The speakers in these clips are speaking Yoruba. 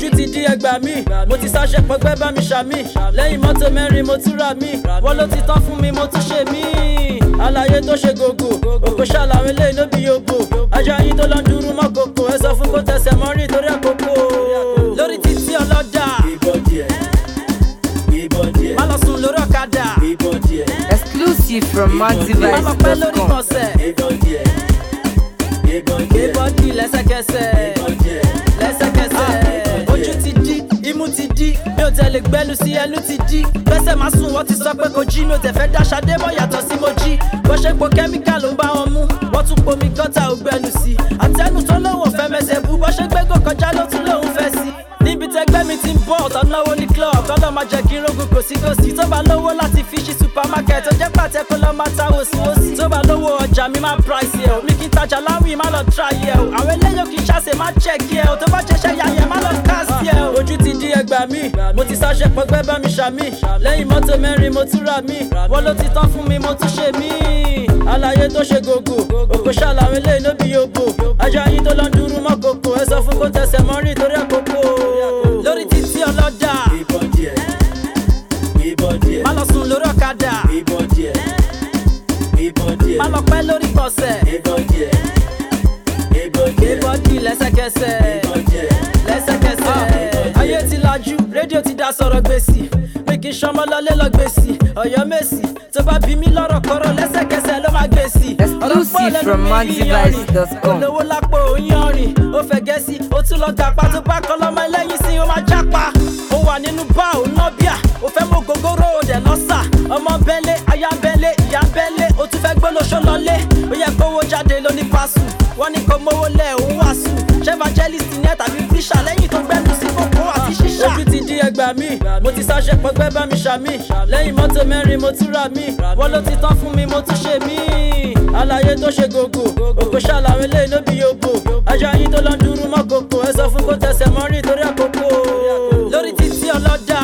ojú ti di ẹgbà mi mo ti sáṣẹ pọgbẹ́ bá mi ṣàmì lẹ́yìn mọ́tò mẹ́rin mo tún rà mí wọ́n ló ti tán fún mi mo tún ṣe mí àlàyé tó ṣe gògò òkò ṣàlàyé eléyìí ló bí yòbò ajá yín tó lọ ń dúró mọ́ kòkò ẹ sọ fún kó tẹsẹ̀ mọ́rí torí àkókò lórí títí ọlọ́dà má lọ sùn lórí ọ̀kadà Exclusive from má lọ pẹ́ lórí MaxiVibes.com. kọ̀ọ̀sẹ̀ gbé bọ́dì lẹ́sẹ̀kẹsẹ̀ lẹ́sẹ̀kẹsẹ̀ ojú ti di imú ti di mi ò tẹ̀lé gbẹ́lu sí ẹnu ti di gbẹ́sẹ̀ máa sùn wọ́n ti sọ pé kò jí mi ò tẹ̀ fẹ́ dá ṣadé mọ́ yàtọ̀ sí mo jí bó ṣe po kẹ́míkà ló ń bá wọn mú wọ́n tún pomi gọ́tà ò gbẹnu sí àtẹnu tó lóun ò fẹ́ mẹsẹ̀ bú bó ṣe gbégò kọjá ló tún lóun fẹ́ sí níbi tẹgbẹ́ mi ti ń bọ̀ ọ̀tọ̀ náwó ní club kọ́lọ́ máa jẹ́ kí n rogun kòsíkòsí tó bá lówó láti fi ṣí supermarket ó jẹ́ pàtẹ́ kó lọ́ máa ta wòsíwòsí tó bá lówó ọjà mi máa price yẹ o mi kì í tajà láwìn má lọ try yẹ o àwọn eléyò kì í ṣàṣe má check yẹ o tó bá jẹṣẹ́ ya yẹ má lọ cast yẹ o. ojú ti di ẹgbà mi mo ti sáṣẹ pọgbẹ́ bá mi ṣàmì lẹ́yìn mọ́tò mẹ́rin mo tún rà mí wọ́n ló ti tán fún mi mo tún ṣe mí àlàyé tó ṣe gògò òkò ṣàlàyé eléyìí ló bí yòbò ajá yín tó lọ ń dúró mọ́ kòkò ẹ sọ fún kó tẹsẹ̀ mọ́rí torí àkókò lórí títí ọlọ́dà má lọ sùn lórí ọ̀kadà má lọ pẹ́ lórí kọ̀ọ̀sẹ̀ gbé bọ́dì lẹ́sẹ̀kẹsẹ̀ lẹ́sẹ̀kẹsẹ̀ ayé ti lajú rédíò ti da sọ̀rọ̀ gbèsì mi kì í ṣọmọ lọlé lọ gbèsì ọ̀yọ́ mèsì tó bá bí mi lọ́rọ̀ kọ́rọ̀ lẹ́sẹ̀kẹsẹ̀ ló máa gbèsì. Exclusive from MaxiVibes.com. olówó lápò oyanrin ó fẹ́ gẹ́sì ó tún lọ gàpá tó bá kọ́ lọ́mọ ẹlẹ́yìn sí ó máa jápa ó wà nínú bá ò ná bíà ó fẹ́ mú gogoro ó dẹ̀ lọ́sà ọmọ bẹ́lẹ̀ aya bẹ́lẹ̀ ìyá bẹ́lẹ̀ ó tún fẹ́ gbólóṣó lọlé ó yẹ kówó jáde lóní pàṣù wọ́n ní kó mówó lẹ̀ òun wàásù ṣé evangelist ní ẹ̀ tàbí fíṣà lẹ́yìn tó gbẹ́nu sí kókó àti ṣíṣà. ojú ti di ẹgbà mi mo ti sáṣẹ pọgbẹ́ bá mi ṣàmì lẹ́yìn mọ́tò mẹ́rin mo tún rà mí wọ́n ló ti tán fún mi mo tún ṣe mí àlàyé tó ṣe gògò òkò ṣàlàyé eléyìí ló bí yòbò ajá yín tó lọ ń dúró mọ́ kòkò ẹ sọ fún kó tẹsẹ̀ mọ́rí torí àkókò lórí títí ọlọ́dà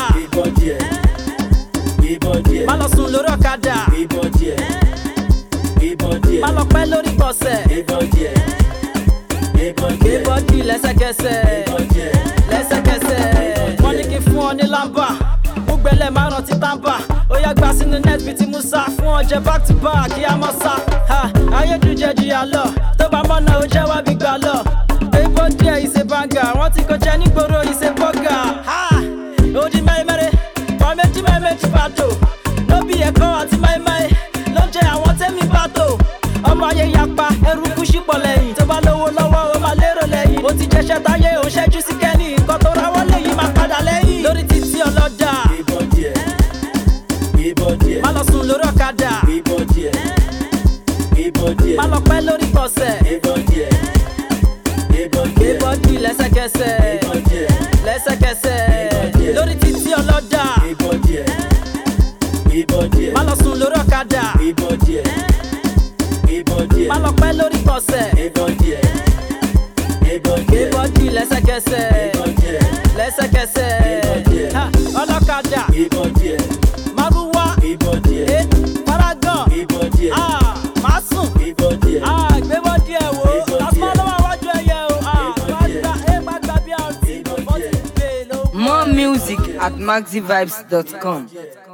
má lọ sùn lórí ọ̀kadà má lọ pẹ́ lórí kọ̀ọ̀sẹ̀ gbé bọ́dì lẹ́sẹ̀kẹsẹ̀ lẹ́sẹ̀kẹsẹ̀ wọ́n ní kí n fún ọ ní lámbà gbẹ́lẹ̀ máa rántí tàǹbà ó yá gbà sínú net bíi ti musa fún ọjẹ́ back to back kí a mọ̀ sá ayédùjẹ́ jìyà lọ tó bá mọ̀nà ó jẹ́ wá bí gbà lọ èèbó díẹ̀ ìṣe bàǹgà wọ́n ti kó jẹ nígboro ìṣe bọ́gà òdì mẹ́rẹ́mẹ́rẹ́ wọ́n méjì mẹ́rẹ́mẹ́jì bàtò lóbi ẹ̀kọ́ àti mẹ́rẹ́mẹ́rẹ́ ló jẹ́ àwọn tẹ́mi bàtò ọmọ ayé yapa ẹrú kú sípò lẹ́yìn tó bá lówó lọ́wọ́ ó máa lérò lẹ́yìn ó ti jẹ́ṣẹ́ táyé òun ṣẹ́jú sí kẹ́ni nǹkan tó ráwọ́ lẹ́yìn máa padà lẹ́yìn lórí títí ọlọ́dà má lọ sùn lórí ọ̀kadà má lọ pẹ́ lórí kọ̀ọ̀sẹ̀ gbé bọ́dì lẹ́sẹ̀kẹsẹ̀ lẹ́sẹ̀kẹsẹ̀ lórí títí ọlọ́dà má lọ sùn lórí ọ̀kadà má lọ pẹ́ lórí kọ̀ọ̀sẹ̀ gbé bọ́dì lẹ́sẹ̀kẹsẹ̀ lẹ́sẹ̀kẹsẹ̀ Ha, ọlọ́kadà márúwá eh, paragon ah, máa sùn ah, gbé bọ́dì ẹ̀ wò lásán ló wà wájú ẹ̀yẹ o ah, wá gba ẹ̀ má gba bí àrùn tí mo bọ́ sí gbé ló. More music at maxivibes.com.